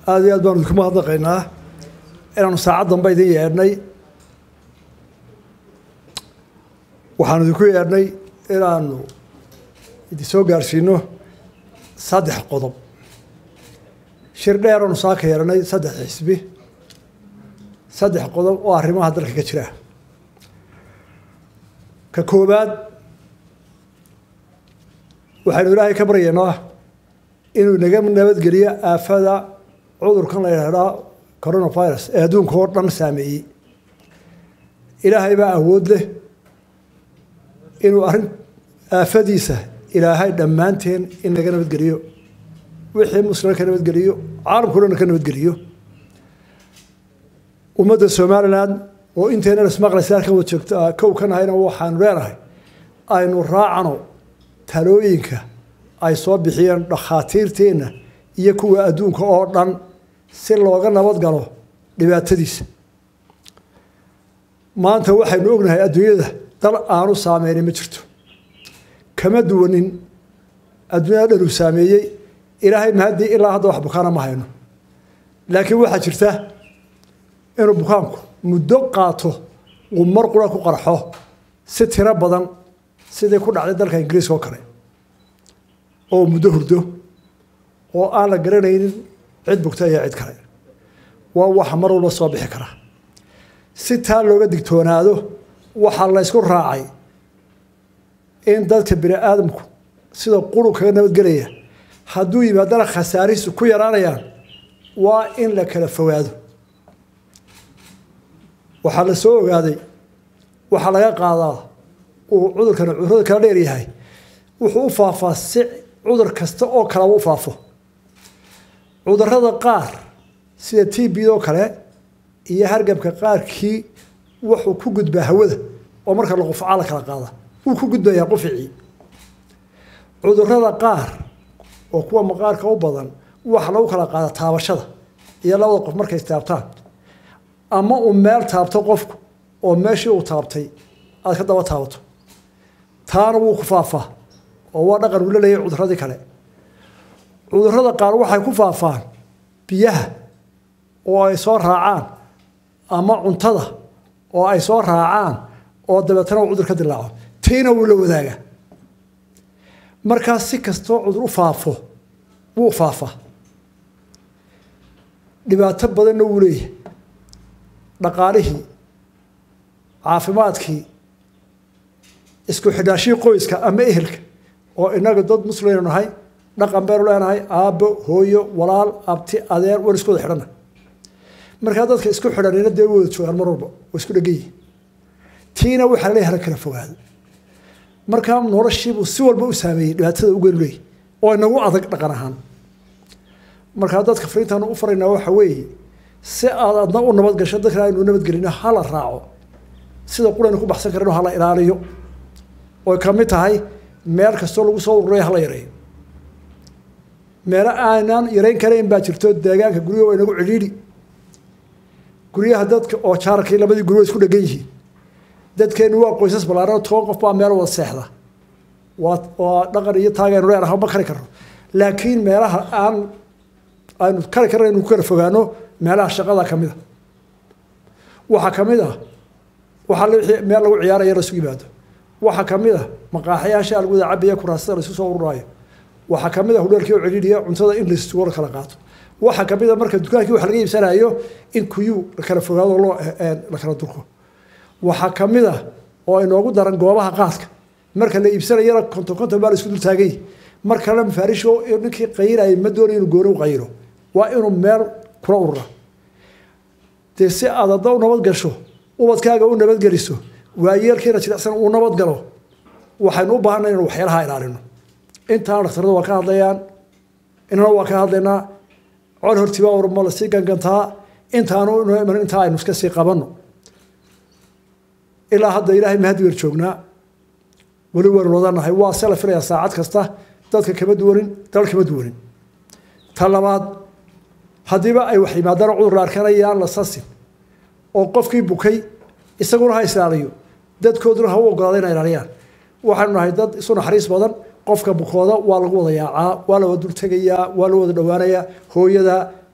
aada iyo aad baanu idinku mahadnaqaynaa inaanu saacad danba idin yeedhnay waxaanu idinku yeedhnay inaanu idin soo gaarsiino saddex qodob shir dheeraanu saaka yeedhanay saddex xisbi saddex qodob oo arrimaha dalka ka jira ka koowaad waxaynu ilaahay ka baryaynaa inuu naga nabadgeliyo aafada cudurkan la yidhaahdaa coronavirus ee adduunka oo dhan saameeyey ilaahay baa awood leh inuu arrin aafadiisa ilaahay dhammaanteen in naga nabadgeliyo wixii muslima ka nabadgeliyo caalamkao dhan ka nabadgeliyo ummadda somalilan oo intaynan ismaqlaysa halkan wada joogto kow ka nahayna waxaanu leenahay aynu raacano talooyinka ay soo bixiyeen dhakhaatiirteenna iyo kuwa adduunka oo dhan si looga nabad galo dhibaatadiisa maanta waxaynu ognahay adduunyada dal aanu saameynay ma jirto kama duwanin adduunyada dhan uu saameeyey ilaahay mahaddii ilaa hadda wax bukaana ma hayno laakiin waxaa jirta inuu bukaanku muddo qaato uu mar qura ku qarxo si tiro badan sidii ku dhacday dalka ingiriiska oo kale oo muddo hurdo oo aan la garanaynin cid bugta iyo cid kale waa waxa mar walba soo bixi kara si taa looga digtoonaado waxaa laysku raacay in dadka bini aadamku sida quru kaga nabadgelaya hadduu yimaadana khasaarihiisu ku yaraanayaan waa in la kala fogaado waxaa la soo ogaaday waxaa laga qaadaa uu cudurkan cudurada kala dheer yahay wuxuu u faafaa si cudur kasta oo kaleba u faafo cudurada qaar sida t b oo kale iyo hargabka qaarkii wuxuu ku gudbaa hawada oo marka la qufcaa la kala qaada wuu ku gudbayaa quficii cudurada qaar oo kuwa maqaarka u badan waxa lagu kala qaada taabashada iyo labada qof markay istaabtaan ama uu meel taabto qofku oo meeshii uu taabtay aad ka daba taabato taana wuu ku faafaa oo waa dhaqan uu la leeyahay cuduradii kale cudurada qaar waxay ku faafaan biyaha oo ay soo raacaan ama cuntada oo ay soo raacaan oo dabeetana uu cudur ka dilaaco tiina wuu la wadaagaa markaas si kastoo cudur u faafo wuu faafaa dhibaato badanna wuu leeyahay dhaqaalihii caafimaadkii isku xidhaashii qoyska ama ehelka oo inaga dad muslimaynu nahay dhaqan baynu leenahay aabbo hooyo walaal abti adeer waan isku wada xidhana markaa dadka isku xidhanina dee wada joogaan mar walba waa isku dhegan yihin tiina waxaa la leeyahay hala kala fogaado markaa noloshiibuu si walba u saameeyey dhibaatada ugeenu leeyahy oo inagu adag dhaqan ahaan markaa dadka fariintaanu u faraynaa waxa weeye si aad adna u nabad gasho dadkana aynu nabadgelino hala raaco sida quraynu ku baxsan karino hala ilaaliyo oy ka mid tahay meel kastoo lagu soo ururayo hala yareeyo meelo aanaan yareyn karayn baa jirto deegaanka guryaha waa inagu cidhiidhi guryaha dadka oo jaarkii labadii guri wa isku dhegan yihiin dadkeenu waa qoysas ballaaran toban qof baa meel wada seexda waa waa dhaqan iyo taagaynu leenahay ma kari karno laakiin meelaha aan aynu kari karna inu ku kala fogaano meelaha shaqada ka mid a waxaa ka mid ah waxaa meel lagu ciyaaraya lasugu yimaado waxaa ka mid ah maqaaxyaasha lagu wada cabaya kuraasada laisu soo ururaayo waxaa ka mid ah hudheelkii oo cidhiidhiya cuntada in laisugo la kala qaato waxaa ka mid a marka dukaankii wax laga iibsanayo in kuyuu la kala fogaado loo la kala durko waxaa ka mid ah oo inoogu daran goobaha qaadka marka la iibsanayana konton konton baa la isku dul taagay mar kalena mafaarish ninkii qayiraya ma doonayo inuu gooni u qayiro waa inuu meel kula urura dee si aad hadda u nabad gasho ubadkaaga u nabadgeliso waayeelkiina jilicsan uu nabad galo waxaynu u baahanay inanu waxyaalaha ilaalino intaana dhakhtarada waa ka hadlayaan inana waa ka hadlaynaa col hortibaa warma lasii gangantaa intaanu inoo iman intaa aynu iska sii qabanno ilaa hadda ilaahay mahadi weer joognaa weli waynu wadanahay waa se la filayaa saacad kasta dadka kama duwanin dal kama duwanin ta labaad haddiiba ay wax yimaadaan cudur la arkanayaan la sasin oo qofkii bukay isaguna ha islaaliyo dadkooduna ha u ogolaada inay ilaaliyaan waxaanu nahay dad isu naxariis badan qofka bukooda waa lagu wada yaacaa waa la wada dultegayaa waa la wada dhowaanayaa hooyada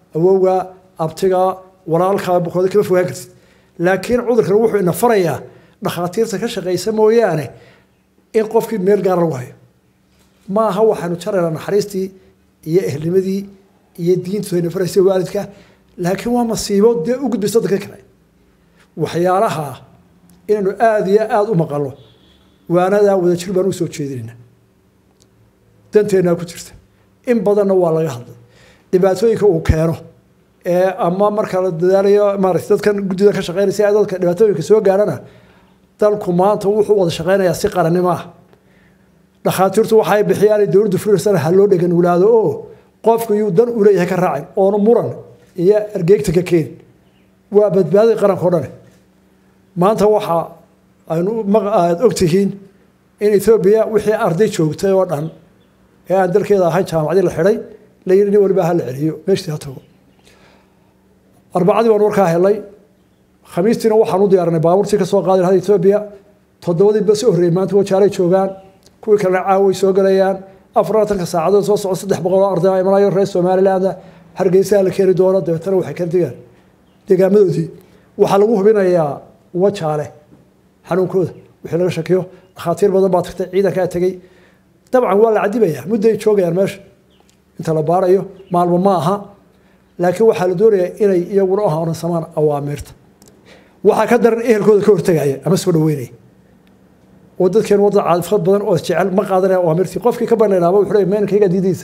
awowga abtiga walaalkaa bukooda kama fogaan kartid laakiin cudurkan wuxuu ina farayaa dhakhaatiirta ka shaqaysa mooyaane in qofkii meel gaara lagu hayo ma aha waxaanu jaraynaa naxariistii iyo ehelnimadii iyo diintu ayna faraysa waalidka laakiin waa masiibo dee u gudbaysa dadka kale waxyaalaha inaynu aada iyo aada u maqalno waanadaa wadajir baan u soo jeedinayna danteennaa ku jirta in badanna waa laga hadlay dhibaatooyinka uu keeno ee ama marka la dadaalayo maarata dadkan guddida ka shaqeynaysa ee dadka dhibaatooyinka soo gaarhana dalku maanta wuxuu wada shaqeynayaa si qarannimo ah dhakhaatiirtu waxay bixiyaan dowladdu furirsana ha loo dhegan wulaado oo qofku yuu dan u leeyahay ka raacin oonu muran iyo argeegta ka keenin waa badbaadai qaranka o dhane maanta waxa aynu aada ogtihiin in etoobiya wixii arday joogtay oo dhan ee aan dalkeeda ahayn jaamacadii la xidhay la yidhi nin waliba ha la celiyo meeshtii ha tago arbacadii baan warkaa helay khamiistiina waxaan u diyaarinay baabuurtii ka soo qaadi lahayd etoobiya toddobadii ba soo horreeyey maanta wajaalay joogaan kuwii kalena caaway soo galayaan afarlaatanka saacadood soo socda saddex boqol oo arday imanayo reer somalilaanda hargeysaha la keeni doono dabeetana waxay kala degaan deegaamadoodii waxaa lagu hubinayaa wajaale xanuunkooda wixii laga shakiyo dhakhaatiir badan baa tagtay ciidankaa tegey dabcan waa la cadibayaa mudday joogayaan meesha inta la baarayo maalmo ma aha laakiin waxaa la doonayaa inay iyaguna u horansamaan awaamiirta waxaa ka daran ehelkooda ka hortegaya ama soo dhaweynaya oo dadkeen wadda caadifad badan oo jecel ma qaadanaya awaamirtii qofkii ka banaynaaba wuxuu leeyahay meenkayga diidiisa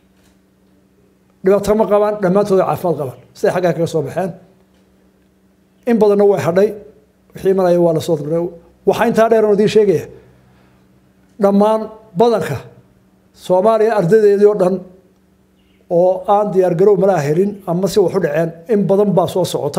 dhibaato ma qabaan dhammaantooda caafimaad qabaan siday xaggaa kaga soo baxeen in badanna way hadhay wixii imanaya waa lasoo diray waxaa intaa dheer oo idiin sheegaya dhammaan badanka soomaaliya ardaydeedii oo dhan oo aan diyaargarow malaa helin ama si wax u dhaceen in badan baa soo socota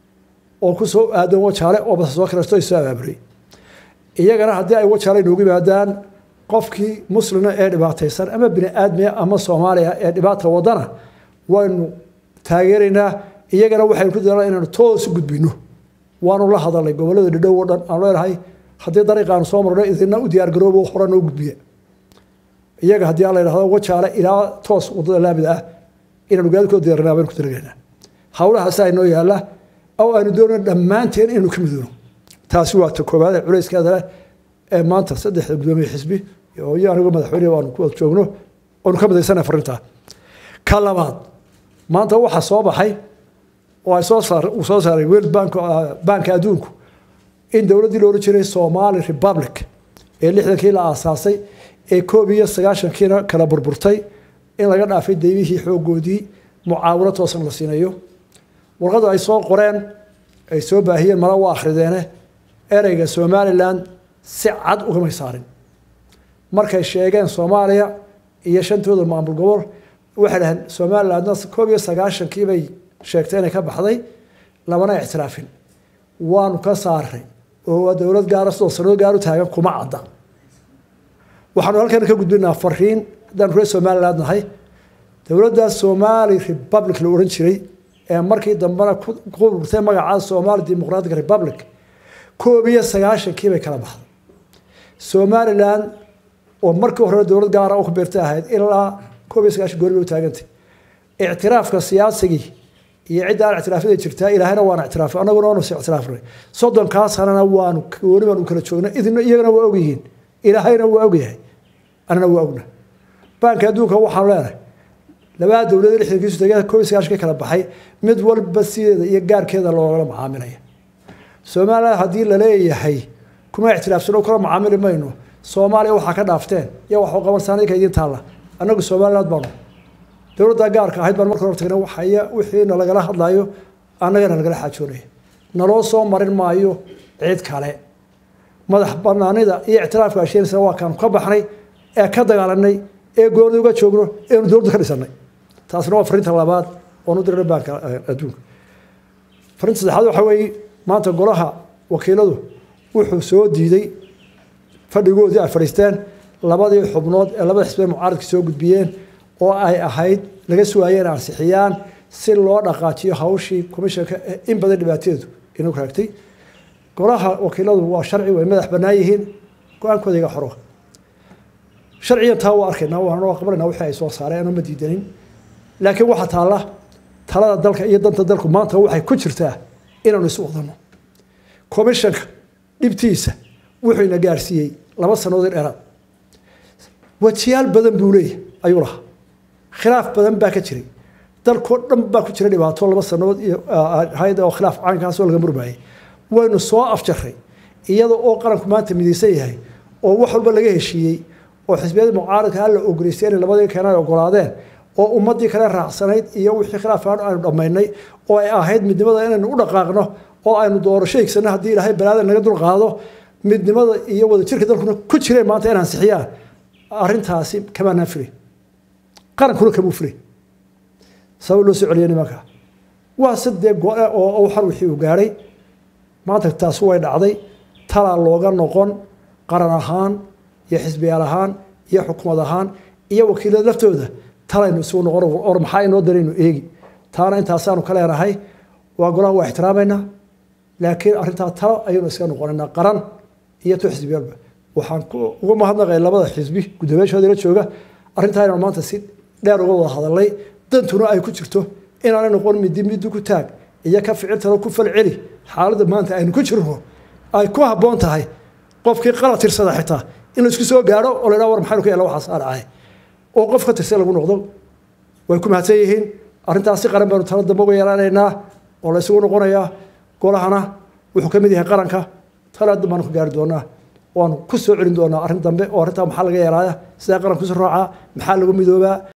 oo ku soo aadan wajaale oo base soo kiraysto ay soo abaaburiyey iyagana haddii ay wajaale inoogu yimaadaan qofkii muslima ee dhibaataysan ama bini aadmiya ama soomaaliya ee dhibaata wadana waynu taageeraynaa iyagana waxaynu ku dadaalna inaynu toos u gudbino waanu la hadalnay gobollada dhidhow oo dhan aanu leenahay haddii dariiqaanu soo marno idina u diyaargaroobo hore noo gudbiya iyaga haddii aan la yidhahdo wajaale ilaa toos waddada laamida ah inaanu gaadikoo diyaarinaa baynu ku talagelaynaa hawlahaasa inoo yaalla oo aynu doonayno dhammaanteen inaynu ka midoono taasi waa ta koowaad ee culayskeeda leh ee maanta saddexda gudoomiye xisbi iyo anigu madaxweyne aanu ku wada joogno oonu ka midaysana farintaa ka labaad maanta waxaa soo baxay oo ay soo saar uu soo saaray world bank banka adduunku in dowladdii loola jiray somali republic ee lixdankii la aasaasay ee koob iyo sagaashankiina kala burburtay in laga dhaafay daymihii xooggoodii mucaawino toosan la siinayo warqada ay soo qoreen ay soo baahiyeen mala waa akhrideene ereyga somalilan si cad ugamay saarin markay sheegeen soomaaliya iyo shantooda maamul gobol waxay dhaheen somalilandna koob iyo sagaashankii bay sheegtay inay ka baxday lamana ictiraafin waanu ka saaray oo dowlad gaara sidoo sanado gaar u taagan kuma cadda waxaanu halkan ka gudbinaa fariin haddaanu reer somaliland nahay dowladda somali republic la odhan jiray ee markii dambena ku burtay magaca somali democratic republic koob iyo sagaashankii bay kala baxday somaliland oo markii hore dowlad gaara u beertay ahayd ilaa koob iyo sagaashan goori bay u taagantay ictiraafka siyaasigii iyo cidda aan ictiraafyada jirtaa ilaahayna waan ictiraafay annaguna waanu si ictiraafnay soddonkaa sanana waanu gooni baanu kala joognay idina iyagana waa ogyihiin ilaahayna waa ogyahay anana waa ogna baanka adduunka waxaanu leenahay labada dowlad lixdankiisu tagee koob iyo sagaashan ka kala baxay mid walba sideeda iyo gaarkeeda loogala macaamilaya somaliland haddii la leeyahay kuma ictiraafsano kula macaamili mayno soomaaliya waxaa ka dhaafteen iyo waxu qabansan idinka idiin taalla annagu somaliland baanu dowladda gaarka ahayd baan marka hor tagnay waxaya wixii nalagala hadlayo annagana nagala xaajoonaya naloo soo marin maayo cid kale madax banaanida iyo ictiraafka asheenaysa waa kaanu ka baxnay ee ka dagaalanay ee gooni uga joogno eenu dowladda ka dhisanay taasna waa farinta labaad oon u dirnay baanka adduunka farinta saddexaad waxa weeye maanta golaha wakiiladu wuxuu soo diiday fadhigoodii ay fadhiisteen labadii xubnood ee labada xisbee mucaaradka soo gudbiyeen oo ay ahayd laga sugaayeen ansixiyaan si loo dhaqaajiyo hawshii komishanka in badan dhibaateedu inuu raagtay golaha wakiiladu waa sharci way madax bannaan yihiin go-aankooda iga xoro sharcigan taa waa arkaynaa waana waa qabanayna wixii ay soo saareen oo ma diidanin laakiin waxaa taalla talada dalka iyo danta dalku maanta waxay ku jirtaa inaanu isu wadano commishanka dhibtiisa wuxuu ina gaarsiiyey laba sannadood dheeraad wajiyaal badan buu leeyahy ayuu lahaa khilaaf badan baa ka jiray dalkoo dhan baa ku jira dhibaato laba sannadood iyo hay oo khilaaf caynkaasoo laga murmayay waynu soo afjaray iyada oo qaranku maanta midaysan yahay oo wax walba laga heshiiyey oo xisbiyadii mucaaradka alla ogolaystay inay labadii keenay ogolaadeen oo ummadii kale raacsanayd iyo wixii khilaafaan aynu dhammaynay oo ay ahayd midnimada inaynu u dhaqaaqno oo aynu doorasho higsano haddii ilaahay balaada naga dulqaado midnimada iyo wadajirka dalkuna ku jireen maanta in ansixiyaan arrintaasi kamaanaan filay qarankuna kamuu filay sabab loo soo celiyay nimanka waa sadee go-e oo xar wixii uu gaadhay maanta taasi way dhacday talaa looga noqon qaran ahaan iyo xisbiyaal ahaan iyo xukumad ahaan iyo wakiilada laftooda talaynu isugu noqon or maxaa inoo daraynu eegi taana intaasaanu ka leenahay waa golaha waa ixtiraamayna laakiin arrintaa talo ayaynu iska noqonaynaa qaran iyo to xisbiyaalba waxaan uga mahadnaqay labada xisbi guddoomiyaashooda la jooga arrintaa inaan maanta si dheer uga wada hadalnay dantuna ay ku jirto inaanay noqon midi midi ku taag iyo ka ficiltalo ku falceli xaaladda maanta aynu ku jirno ay ku habboon tahay qofkii qalad tirsada xitaa in laisku soo gaadho oo la ydhaha war maxaynu ka yella waxaas aadhacay oo qof ka tirsan lagu noqdo way ku mahadsan yihiin arrintaasi qaran baynu talo dambe uga yeelanaynaa oo la isugu noqonayaa golahana wuxuu ka mid yahay qaranka tala dambe baanu ka gaari doonaa waanu ku soo celin doonaa arrin dambe oo arrintaa maxaa laga yeelaaya sidee qaranku isu raacaa maxaa lagu midoobaa